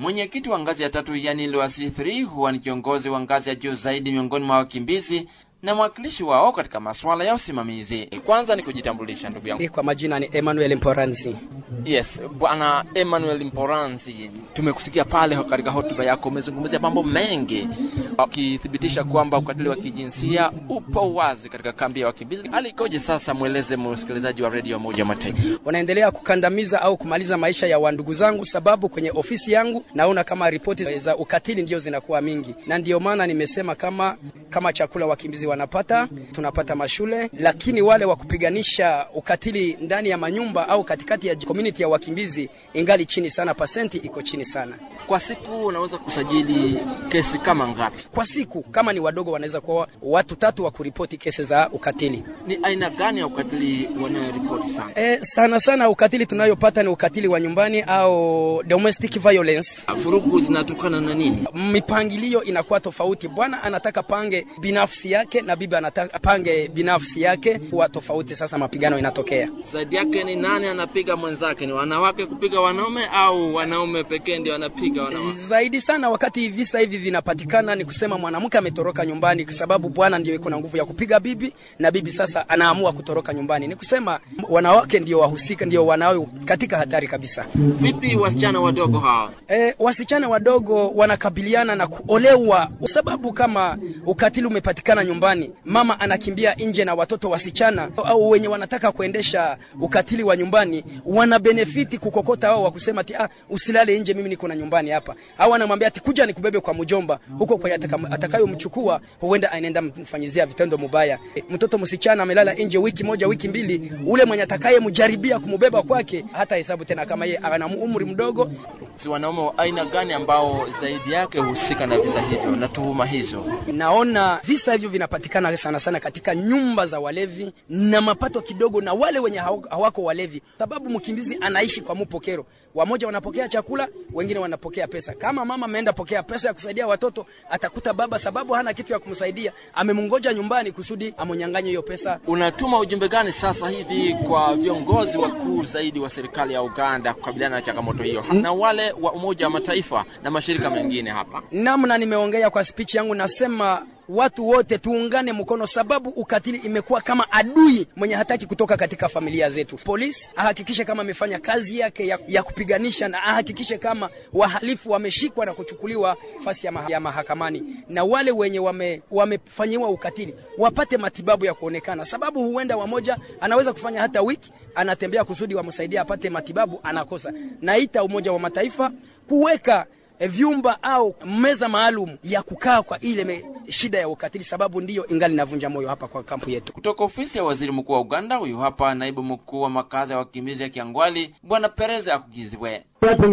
Mwenyekiti wa ngazi ya tatu yani Luasi 3 huwa ni kiongozi wa ngazi ya juu zaidi miongoni mwa wakimbizi na mwakilishi wao katika masuala ya usimamizi. Kwanza ni kujitambulisha ndugu yangu. Kwa majina ni Emmanuel Mporanzi. Yes, bwana Emmanuel Mporanzi, tumekusikia pale katika hotuba yako umezungumzia mambo mengi, ukithibitisha kwamba ukatili wa kijinsia upo wazi katika kambi ya wakimbizi. Hali ikoje sasa? Mweleze msikilizaji wa redio Umoja wa Mataifa. Wanaendelea kukandamiza au kumaliza maisha ya wandugu zangu, sababu kwenye ofisi yangu naona kama ripoti za ukatili ndio zinakuwa mingi, na ndio maana nimesema kama kama chakula wakimbizi wanapata, tunapata mashule, lakini wale wa kupiganisha ukatili ndani ya manyumba au katikati ya community ya wakimbizi ingali chini sana, pasenti iko chini sana. Kwa siku unaweza kusajili kesi kama ngapi? Kwa siku kama ni wadogo, wanaweza kuwa watu tatu wa kuripoti kesi za ukatili. Ni aina gani ya ukatili wanayoripoti sana? E, sana sana ukatili tunayopata ni ukatili wa nyumbani au domestic violence. Vurugu zinatokana na nini? Mipangilio inakuwa tofauti. Bwana anataka pange binafsi yake na bibi anataka pange binafsi yake, huwa tofauti. Sasa mapigano inatokea. Zaidi yake ni nani anapiga mwenzake? Ni wanawake kupiga wanaume au wanaume pekee ndio wanapiga wanawake? Zaidi sana wakati visa hivi vinapatikana, ni kusema mwanamke ametoroka nyumbani, kwa sababu bwana ndio iko na nguvu ya kupiga bibi, na bibi sasa anaamua kutoroka nyumbani. Ni kusema wanawake ndio wahusika, ndio wanao katika hatari kabisa. Vipi wasichana wadogo hawa? E, wasichana wadogo wanakabiliana na kuolewa, sababu kama ukatili umepatikana nyumbani, mama anakimbia nje na watoto wasichana au wenye wanataka kuendesha ukatili wa nyumbani wana benefiti kukokota wao wa kusema ati ah, usilale nje, mimi niko na nyumbani hapa, au anamwambia ati kuja nikubebe kwa mjomba huko kwa atakayomchukua, huenda anaenda mfanyizia vitendo mubaya. E, mtoto msichana amelala nje wiki moja wiki mbili, ule mwenye atakayemjaribia kumubeba kwake hata hesabu tena kama yeye ana umri mdogo. Si wanaume wa aina gani ambao zaidi yake husika na visa hivyo na tuhuma hizo? Naona visa hivyo vinapatikana sana sana katika nyumba za walevi na mapato kidogo, na wale wenye hawako walevi, sababu mkimbizi anaishi kwa mupokero. Wamoja wanapokea chakula, wengine wanapokea pesa. Kama mama ameenda pokea pesa ya kusaidia watoto, atakuta baba, sababu hana kitu ya kumsaidia, amemngoja nyumbani kusudi amonyanganye hiyo pesa. Unatuma ujumbe gani sasa hivi kwa viongozi wakuu zaidi wa serikali ya Uganda kukabiliana na changamoto hiyo na wale wa Umoja wa Mataifa na mashirika mengine hapa? Namna nimeongea kwa speech yangu, nasema watu wote tuungane mkono, sababu ukatili imekuwa kama adui mwenye hataki kutoka katika familia zetu. Polisi ahakikishe kama amefanya kazi yake ya, ya kupiganisha na ahakikishe kama wahalifu wameshikwa na kuchukuliwa fasi ya, maha, ya mahakamani, na wale wenye wame, wamefanyiwa ukatili wapate matibabu ya kuonekana, sababu huenda wamoja anaweza kufanya hata wiki anatembea kusudi wamsaidia apate matibabu, anakosa. Naita Umoja wa Mataifa kuweka vyumba au meza maalum ya kukaa kwa ile me, shida ya ukatili, sababu ndiyo ingali navunja moyo hapa kwa kampu yetu. Kutoka ofisi ya waziri mkuu wa Uganda, huyu hapa naibu mkuu wa makazi ya wakimbizi ya Kiangwali, Bwana Perez Akugizwe.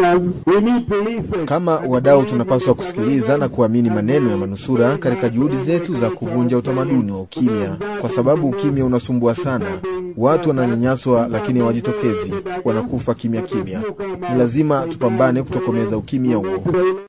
Kama wadau tunapaswa kusikiliza na kuamini maneno ya manusura katika juhudi zetu za kuvunja utamaduni wa ukimya, kwa sababu ukimya unasumbua sana. Watu wananyanyaswa, lakini hawajitokezi, wanakufa kimya kimya. Ni lazima tupambane kutokomeza ukimya huo.